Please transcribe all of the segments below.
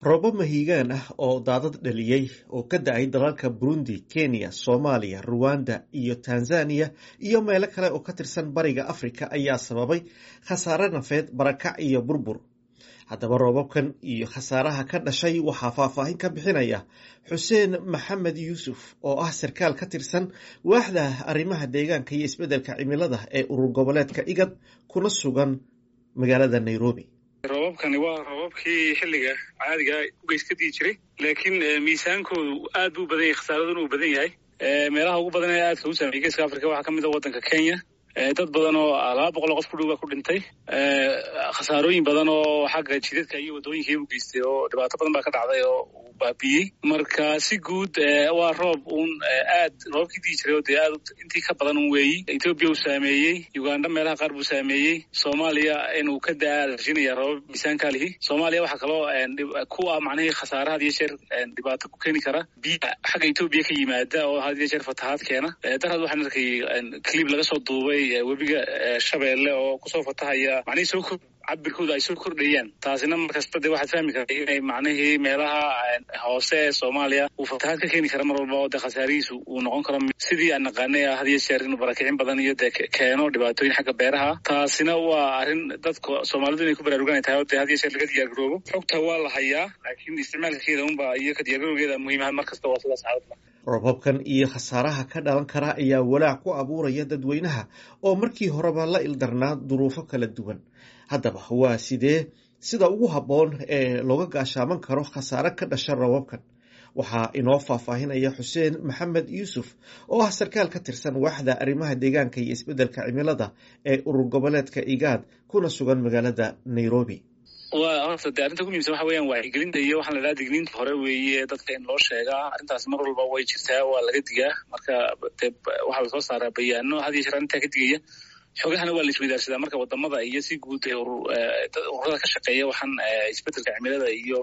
roobab mahiigaan ah oo daadad dhaliyey oo ka da-ay dalalka burundi kenya soomaaliya ruwanda iyo tanzaniya iyo meelo kale oo ka tirsan bariga afrika ayaa sababay khasaare nafeed barakac iyo burbur haddaba roobabkan iyo khasaaraha ka dhashay waxaa faahfaahin ka bixinaya xuseen maxamed yuusuf oo ah sarkaal ka tirsan waaxda arrimaha deegaanka iyo isbeddelka cimilada ee urur goboleedka igad kuna sugan magaalada nairobi roobabkani waa roobabkii xilliga caadiga ugeys ka dii jiray laakiin miisaankoodu aad buu badan yahay khasaaraduna uu badan yahay meelaha ugu badan ee aadka u saameeyey geeska africa waxaa ka mid a waddanka kenya dad badan oo laba boqol oo qof ku dhow baa ku dhintay khasaarooyin badan oo xagga jidadka iyo waddooyinkai u geystay oo dhibaato badan baa ka dhacday oo uu baabiyey marka si guud waa roob uun aad roobabkii dii jiray oo dee aad intii ka badan un weeyi etoobiya uu saameeyey uganda meelaha qaar buu saameeyey soomaaliya inuu ka daa rajinaya roobab miisaankaa lihi soomaaliya waxaa kaloo ku ah macnihii khasaare had iyo jeer dhibaato ku keeni kara biya xagga etoobiya ka yimaada oo had iyo jeer fatahaad keena darad waxaan arkay clib laga soo duubay webiga shabeelle oo kusoo fatahaya macnihii soo kor cabirkooda ay soo kordhayaan taasina markasta dee waxaad fahmi karta inay macnihii meelaha hoose ee soomaaliya uu fatahaad ka keeni kara mar walba oo dee khasaarihiisu uu noqon karo sidii aan naqaanay had iyo jeer inuu barakicin badan iyo dee keeno dhibaatooyin xagga beeraha taasina waa arrin dadka soomaalidu inay ku baraaruganay tahay oo dee had iyo jeer laga diyaargaroobo xogta waa la hayaa laakiin isticmaalkeeda unba iyo ka diyaargarowgeeda muhiimaha mar kasta waa sidaas xaaladda roobabkan iyo khasaaraha ka dhalan kara ayaa walaac ku abuuraya dadweynaha oo markii horeba la ildarnaa duruufo kala duwan haddaba waa sidee sida ugu habboon ee looga gaashaaman karo khasaare ka dhasha roobabkan waxaa inoo faahfaahinaya xuseen maxamed yuusuf oo ah sarkaal ka tirsan waaxda arrimaha deegaanka iyo isbeddelka cimilada ee urur goboleedka igaad kuna sugan magaalada nairobi wa horta de arrinta ugu muhimsan waxa weeyaan wacyigelinta iyo waxaan la dhaha digniinta hore weeye dadka in loo sheegaa arrintaas mar walba way jirtaa waa laga digaa marka de waxaa lasoo saaraa bayaano had iyo jeer arrintaa ka digaya xoogahana waa la isweydaarsadaa marka wadamada iyo si guud ururada ka shaqeeya waxaan isbeddelka cimilada iyo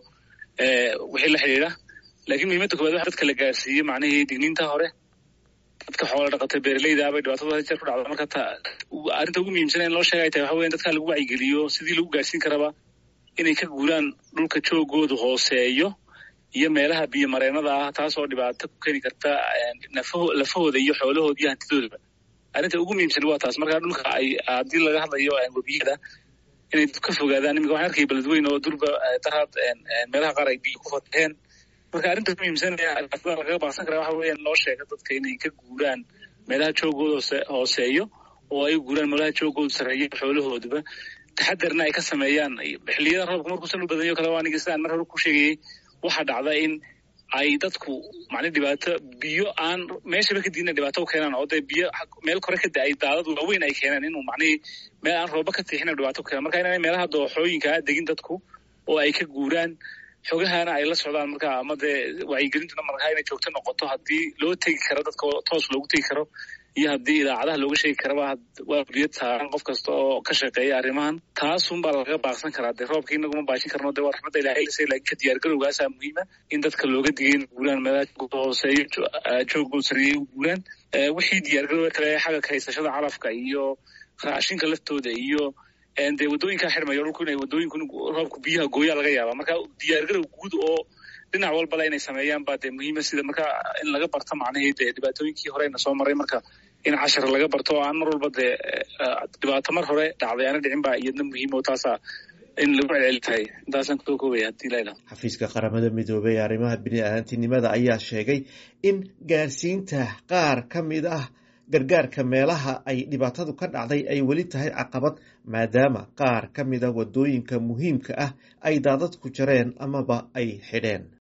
wixii la xidhiidha lakiin muhiimadda koowaad waxa dadka la gaarsiiye macnihii digniinta hore dadka xoola dhaqata beeraleyda bay dhibaatada had jeer ku dhacda marka ta arrinta ugu muhiimsan in loo sheega ay tahay waxa weyan dadka lagu wacyigeliyo sidii lagu gaarsiin karaba inay ka guuraan dhulka joogoodu hooseeyo iyo meelaha biyo mareenada ah taasoo dhibaato ku keeni karta lafahooda iyo xoolahooda iyo hantidoodaba arrinta ugu muhiimsan waa taas markaa dhulka ay haddii laga hadlayo webiyada inay ka fogaadaan iminka waxaan arkaya beledweyn oo durba daraad meelaha qaar ay biyo ku fataheen marka arrinta ugu muhiimsan lagaga baaqsan kara waxa weeyaan loo sheega dadka inay ka guuraan meelaha joogooda hooseeyo oo ay guuraan meelaha joogooda sarreeyo xoolahooduba taxadarna ay ka sameeyaan xilliyada roobka markuusan u badanyo kale aniga sidaan mar hore ku sheegayay waxaa dhacda in ay dadku macni dhibaato biyo aan meeshaba ka diina dhibaato u keenaan oo dee biyo meel kore ka da-ay daadad waaweyn ay keenaan inuu macnihii meel aan rooba ka tiixina dhibaato ku keenan marka inaanay meelaha dooxooyinkaa degin dadku oo ay ka guuraan xogahana ay la socdaan marka ama dee wacyigelintuna markaa inay joogto noqoto haddii loo tegi karo dadka toos loogu tegi karo iyo haddii idaacadaha looga sheegi karaba waa uliyad saaran qof kasta oo ka shaqeeya arrimahan taasun baa lagaga baaqsan karaa dee roobka inaguma baashin karno dee waa raxmadda ilahay lase laakiin ka diyaargarowgaasaa muhiima in dadka looga digay in guuraan meelaha hooseeyo joogoo sareeyay u guuraan wixii diyaargarowga kale xagga ka haysashada calafka iyo raashinka laftooda iyo dee waddooyinkaa xirmayo dhulku inay waddooyinku roobku biyaha gooyaa laga yaaba marka diyaargarow guud oo dhinac walbale inay sameeyaan baa dee muhiima sida marka in laga barto macnihii dee dhibaatooyinkii horeyna soo maray marka in cashar laga barto oo aan mar walba dee dhibaato mar hore dhacday aana dhicin baa iyadna muhiim oo taasaa in lagu celceli tahay intaasaan kusoo koobaya hadii la ilaho xafiiska qaramada midoobey ee arrimaha bini-aadantinimada ayaa sheegay in gaarsiinta qaar ka mid ah gargaarka meelaha ay dhibaatadu ka dhacday ay weli tahay caqabad maadaama qaar ka mid a waddooyinka muhiimka ah ay daadad ku jareen amaba ay xidheen